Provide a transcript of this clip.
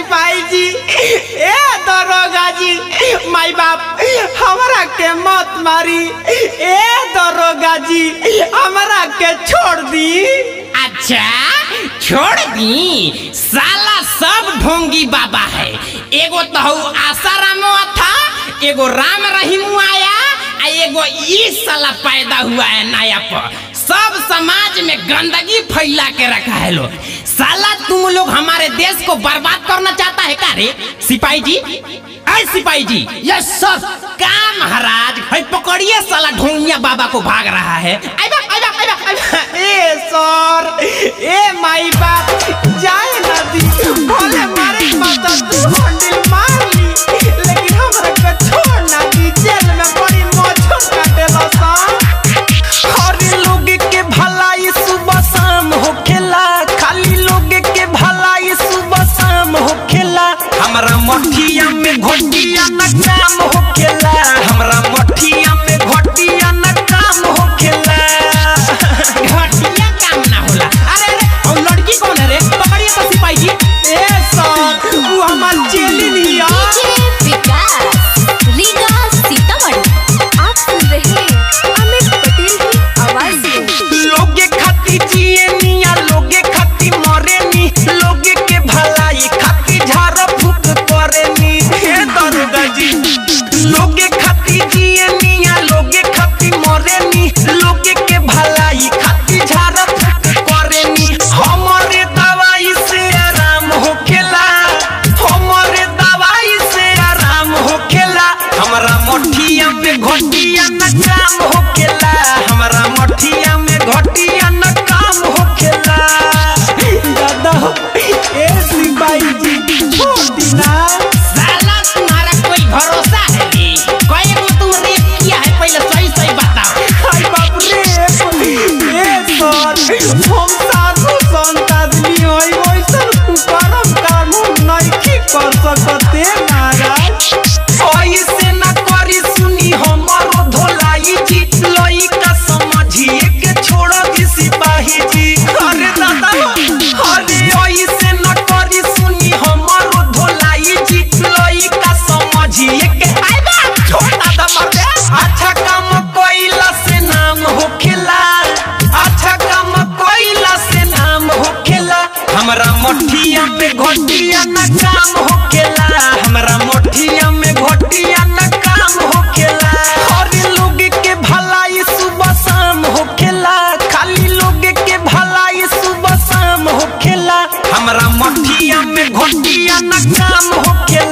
सिपाही जी ए दरोगा जी माई बाप हमरा के मत मारी ए दरोगा जी हमरा के छोड़ दी अच्छा छोड़ दी साला सब ढोंगी बाबा है एगो तो हऊ आसारामो था एगो राम रहीम आया आ एगो ई साला पैदा हुआ है नया पर सब समाज में गंदगी फैला के रखा है लोग साला तुम लोग हमारे देश को बर्बाद करना चाहता है का रे सिपाही जी ऐ सिपाही जी यस सर का महाराज है पकड़िए साला ढोंगिया बाबा को भाग रहा है आइबा आइबा आइबा आइबा ए सर ए माई बाप जाए ना दी भले मारे मत तू हंडिल मार ली लेकिन हमरा के छोड़ ना दी जेल में बड़ी मौज काटेला सा हर लोग के भलाई सुबह शाम होखेला खाली लोग के भलाई सुबह शाम होखेला हमरा मठिया में घोटिया न काम होखेला हमरा मठिया में घोटिया न काम होखेला घटिया काम ना होला अरे अरे और लड़की कौन है रे पकड़िए तो सिपाही जी ए सर वो हमार चेली लिया डीजे विकास रीगा सीतामढ़ी आप सुन रहे हैं अमित पटेल की आवाज में लोगे खाती जिए निया लोगे खाती मरे नी लोगे के भलाई खाती झाड़ फूक करे नी हे दरोगा जी लोगे खाती जिए निया लोगे खाती मरे नी लोगे के भलाई खाती झाड़ फूक करे नी हमारे दवाई से आराम होखेला हमारे दवाई से आराम होखेला हमरा मठिया में घोटिया न काम होखेला हमरा मठिया में घोटिया न काम होखेला दादा ए सिपाही जी छोड़ दीना साला तुम्हारा कोई भरोसा है रे कई को तुम रेप किया है पहले सही सही बताओ हाय बाप रे ए सर हम साधु संत आदमी होई वैसन कुकरम कानून नहीं कर सकते महाराज ऐसे न करी सुनी हमारो धोलाई जी लइका समझिए के छोड़ दी सिपाही जी अरे दादा अरे ऐसे न करी सुनी हमारो धोलाई जी लइका समझिए के आइ बा छोड़ दादा मर दे अच्छा काम कोइला से नाम होखेला अच्छा काम कोइला से नाम होखेला हमरा मोठिया में घोटिया न काम होखेला हमरा मोठिया में घोटिया न काम होखेला हर लोग के भलाई सुबह शाम होखेला खाली लोग के भलाई सुबह शाम होखेला हमरा मोठिया में घोटिया न काम होखेला